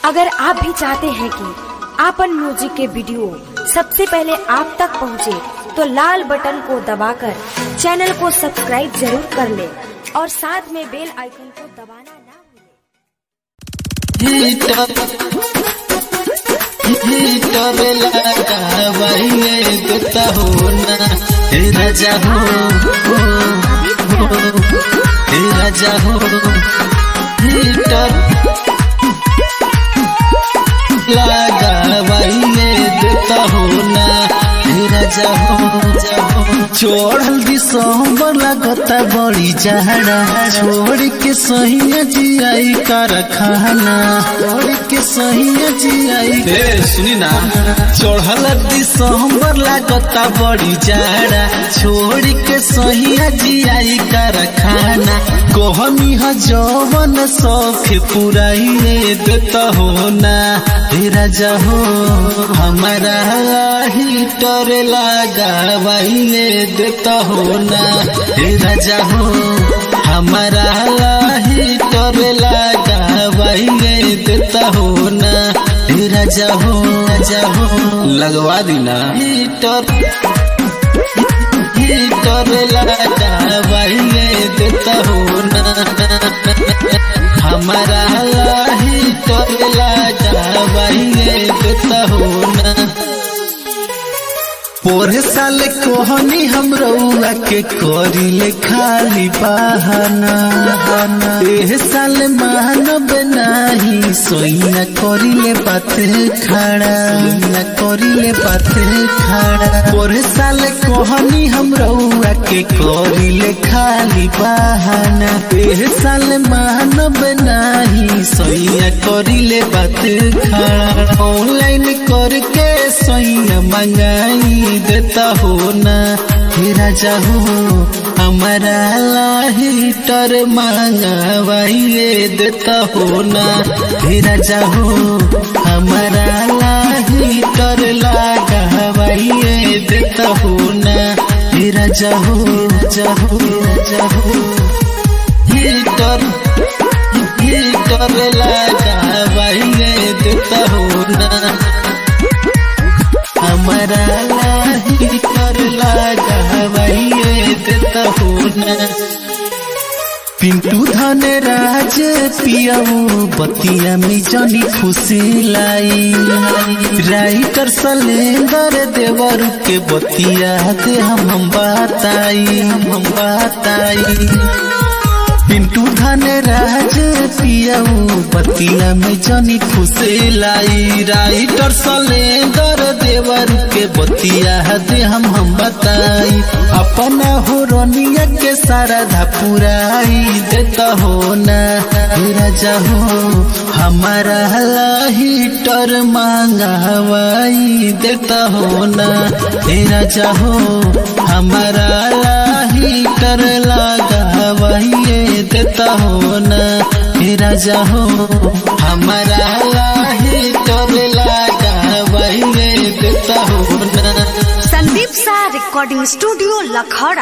अगर आप भी चाहते हैं कि आपन म्यूजिक के वीडियो सबसे पहले आप तक पहुंचे, तो लाल बटन को दबाकर चैनल को सब्सक्राइब जरूर कर ले और साथ में बेल आइकन को दबाना ना भूलें। हीटर हीटर लगावाइए देता हो ना हे राजा हो हो, हो, हे राजा हो हीटर लगावाइए देता हो ना हे राजा हो चढ़ल दिसंबर लगता बड़ी जहरा छोड़ के सही जियाई कारखाना छोड़ के सही जियाई ए सुनी ना चढ़ल दिसंबर लगता बड़ी जहरा छोड़ के सही जियाई कारखाना कहमी ह जवन शौक पुराइए देता हो ना हे राजा हो हमारा हीटर लगावाइए देता हो ना हे राजा हो हमारा हीटर लगावाइए देता हो ना हे राजा हो राजा हो लगवा दी ना हीटर हीटर लगावाइए देता हो ना हमारा हीटर लगावाइए देता हो ना पोरे साल कोहनी हम रउआ के करिले खाली बहाना एह साल मानब नाही सोइना करिले बात खड़ा सोइना करिले बात खड़ा पोरे साल कोहनी हम रउआ के करिले खाली बहाना एह साल मानब नाही सोइना करिले बात खड़ा ऑनलाइन करके सोइना मंगाई देता हो ना हे राजा हो हमारा हीटर मंगवाइए देता हो ना हे राजा हो हमारा हीटर लगावाइए देता हो ना हे राजा हो राजा हो राजा हो हीटर हीटर लगावाइए देता हो ना हमारा लाही कर लगावाइए देता हो ना पिंटू धन राज पियाऊ बतिया में जनी खुशी लाई राइटर सलेंदर देवर के बतिया दे हम हम बताई हम बताई पिंटू धन राज पियाऊ बतिया में जनी खुशी लाई राइटर सलेंदर देवर के बतिया दे हम हम बताई अपना हो रोनिया के सारा धपुराई देता हो ना हे राजा हो हमारा हीटर मांगवाई देता हो ना हे राजा हो हमारा हीटर लगावाइए देता हो ना हे राजा हो हमारा हीटर लगावाइए देता हो ना संदीप सा रिकॉर्डिंग स्टूडियो लखौड़ा